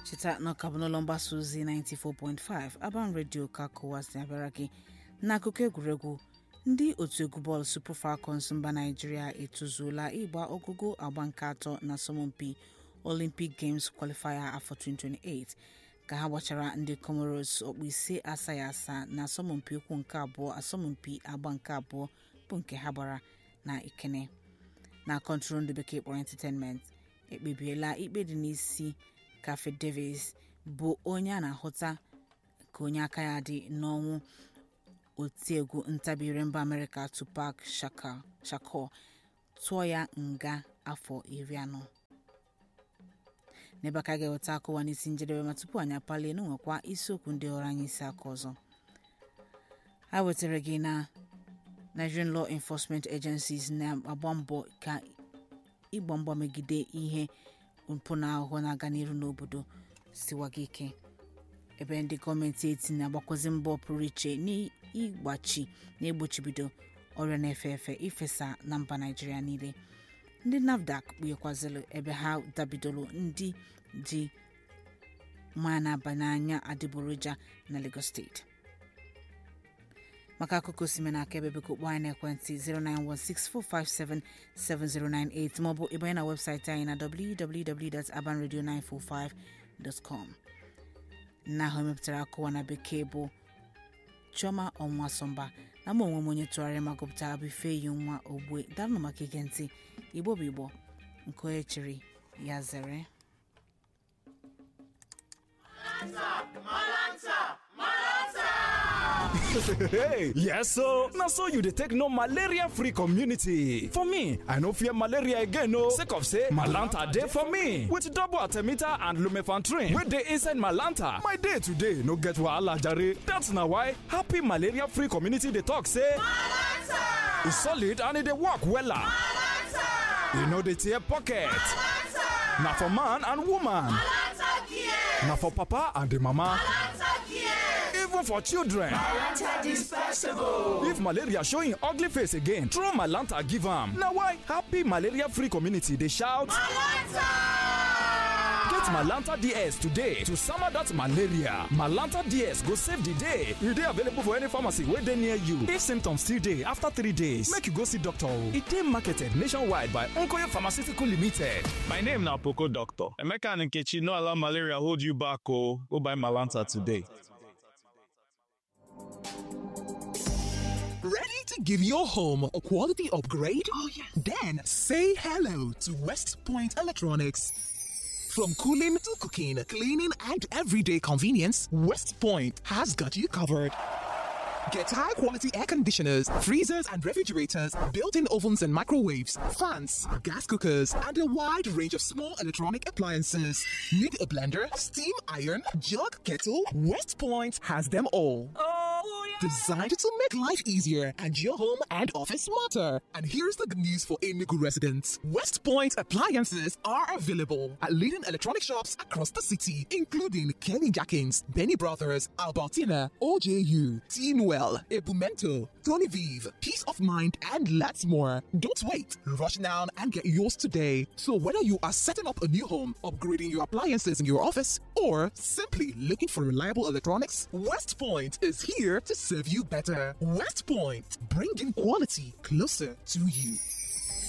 cheta na ọka bụ n'ụlọ mgbasa ozi 94.5 Aban Radio ka kụwasị abịara gị n'akụkọ egwuregwu ndị otu egwu bọọlụ Super Falcons mba Naịjirịa etozuola ịgba ọgụgụ agba nke atọ na asọmpi Olympic Games Qualifier afọ 2028 ka ha gbachara ndị Comoros ọkpụ ise asaghị asa na asọmpi ụkwụ nke abụọ asọmpi agba nke abụọ bụ nke ha gbara na Ikene na kọntrol ndị bekee kpọrọ entertainment ekpebiela ikpe dị n'isi Cafe Davis bụ onye a na-ahụta ka onye aka ya dị n'ọnwụ otiegwu ntabire mba Amerịka Tupac Shakur tụọ ya nga afọ iri anọ n'ebe aka ga-eweta akụwa n'isi njedebe ma tupu anyị apalie n'nwekwa isiokwu ndị ọrụ anyị isi aka ọzọ a wetara gị na Nigerian Law Enforcement Agencies na-agba mbọ ka ịgba mgba megide ihe mpụ na ahụhụ na-aga n'iru n'obodo siwaga ike ebe ndị gọọmenti eti na-agbakwazị mbọ pụrụ iche n'ịgbachi na egbochibido ọrịa na-efe efe ifesa na mba Naịjirịa niile ndị NAFDAC kpughekwazịrị ebe ha dabidoro ndị ji mmanya na-aba n'anya adịgboroja na Lagos steeti maka akụkọ osime na aka ebe biko kpọọ anyị n'ekwentị 09164577098 maọbụ ịbanye na webụsaịtị anyị na www.abanradio945.com nna ahụ emepụtara akụwa na bekee bụ Chioma Ọnwasọmba na mụ onwe m onye tụgharịrị ma gụpụtara bụ Ifeyi nwa Ogbue daalụ maka ige ntị Igbo bụ Igbo nke onye chịrị ya zere hey yes so na so you dey take know malaria free community for me i no fear malaria again o sake of say malanta dey for me with double artemita and lumefantrine wey dey inside malanta my day today no get wahala jare that's na why happy malaria free community dey talk say malanta e solid and e dey work wella malanta e no dey tear pocket malanta na for man and woman malanta care na for papa and di mama malanta care even for children Malanta dispersible. if malaria show im ugly face again throw malanta give am na why happy malaria free community dey shout Malanta! get malanta ds today to sama dat malaria malanta ds go save di day e dey available for any pharmacy wey dey near you if symptoms still dey after three days make you go see doctor o e dey marketed nationwide by nkoye pharmaceutical limited My name na Poco Doctor. Emeka and Nkechi no allow malaria hold you back o. Go buy Malanta today. Ready to give your home a quality upgrade? Oh, yeah. Then say hello to West Point Electronics. From cooling to cooking, cleaning, and everyday convenience, West Point has got you covered. Get high quality air conditioners, freezers and refrigerators, built in ovens and microwaves, fans, gas cookers, and a wide range of small electronic appliances. Need a blender, steam iron, jug, kettle? West Point has them all. Designed to make life easier and your home and office smarter. And here's the good news for Enugu residents West Point appliances are available at leading electronic shops across the city, including Kenny Jackins, Benny Brothers, Albertina, OJU, Teenwell, Ebumento, Tony Vive, Peace of Mind, and lots more. Don't wait. Rush down and get yours today. So, whether you are setting up a new home, upgrading your appliances in your office, or simply looking for reliable electronics, West Point is here to serve you better. West Point, bringing quality closer to you.